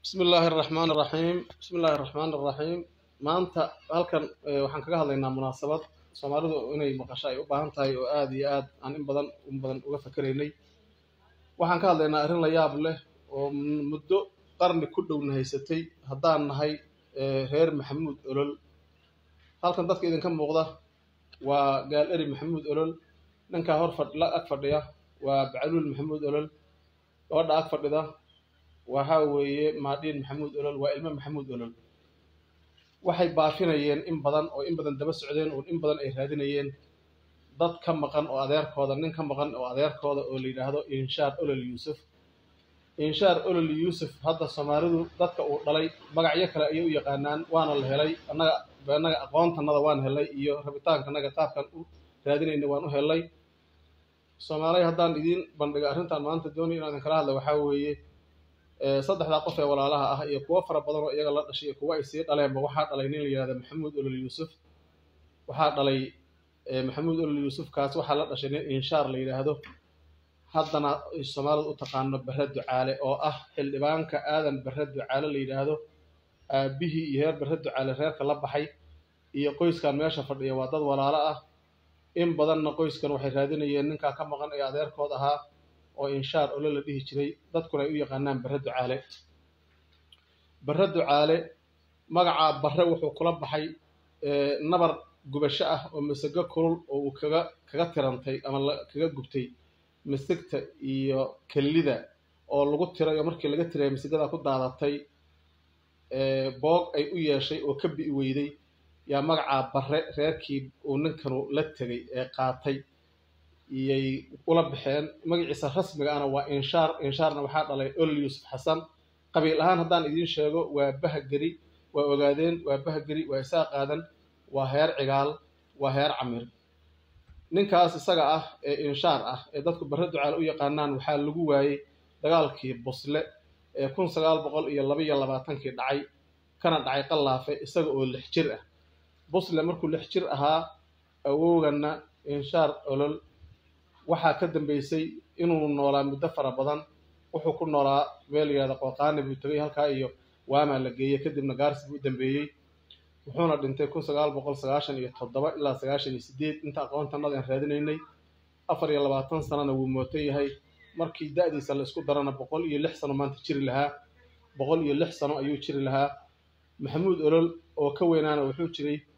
bismi illaahi araxmaan araxiim bismi illaahi araxmaan araxiim maanta halkan waxaan kaga hadlaynaa munaasabad soomaalidu inay maqasho ay u baahan tahay oo aada iyo aad aan in badan in badan uga fakeraynay waxaan ka hadlaynaa arrin la yaab leh oo muddo qarni ku dhowna haysatay haddaan nahay reer maxamuud olol halkan dadka idinka muuqda waa gaal eri maxamuud olol ninkaa hor la ag fadhiya waa bacluul maxamuud olol gabadha ag fadhida waxa weeye maadhiin maxamuud olol waa ilmo maxamuud olol waxay baafinayeen in badan oo in badan daba socdeen oo in badan ay raadinayeen dad ka maqan oo adeerkooda nin ka maqan oo adeerkooda oo la yidhaahdo inshaar olol yuusuf inshaar olol yuusuf hadda soomaalidu dadka uu dhalay magacyo kale ayay u yaqaanaan waana la helay annaga annaga aqoontanada waan helnay iyo rabitaankanaga qaabkan u raadinayna waan u helnay soomaaliya haddaan idiin bandhiga arrintan maanta doonay inaan idinkala hadla waxaa weeye saddexdaa qof ee walaalaha ah iyo kuwo fara badan oo iyaga la dhashay iyo kuwo ay sii dhaleenba waxaa dhalay nin la yihahda maxamuud olol yuusuf waxaa dhalay maxamuud olol yuusuf kaas waxaa la dhashay nin inshaar la yidhaahdo haddana soomaalidu u taqaano bare ducaale oo ah xildhibaanka aadan bare ducaale la yidhaahdo aabihii iyo reer bare ducaale reerka la baxay iyo qoyskan meesha fadhiya waa dad walaalo ah in badanna qoyskan waxay raadinayeen ninkaa ka maqan ee adeerkood ahaa oo inshaar olo la dhihi jiray dadkuna ay u yaqaanaan bare ducaale bare ducaale magacaa bare wuxuu kula baxay nabar gubasho ah oo masago kulul oo uu kaga kaga tirantay ama kaga gubtay masigta iyo kellida oo lagu tiray oo markii laga tiray masigada ku daadatay boog ay u yeeshay oo ka bi'i weyday yaa magacaa bare reerkii uu ninkanu la tegay ee qaatay iyay ula baxeen magaciisa rasmiga ana waa inshaar inshaarna waxaa dhalay olol yuusuf xasan qabiil ahaan haddaan idiin sheego waa bahageri waa ogaadeen waa bahageri waa isaa qaadan waa heer cigaal waa heer camir ninkaas isaga ah ee inshaar ah ee dadku bare ducaale u yaqaanaan waxaa lagu waayey dagaalkii busle ee kun sagaal boqol iyo laba iyo labaatankii dhacay kana dhacay qallaafe isaga oo lix jir ah busle markuu lix jir ahaa awowganna inshaar olol waxaa ka dambeysay inuu noolaa muddo fara badan wuxuu ku noolaa meel yihahda qooqaani buu tegay halkaa iyo waamaa la geeyey kadibna gaarsi buu u dambeeyey wuxuuna dhintay kun sagaal boqol sagaashan iyo toddoba ilaa sagaashan iyo sideed inta aqoontanada aan raadinaynay afar iyo labaatan sanana wuu mootan yahay markii da-diisa la isku darana boqol iyo lix sano maanta jiri lahaa boqol iyo lix sano ayuu jiri lahaa maxamuud olol oo ka weynaana wuxuu jiray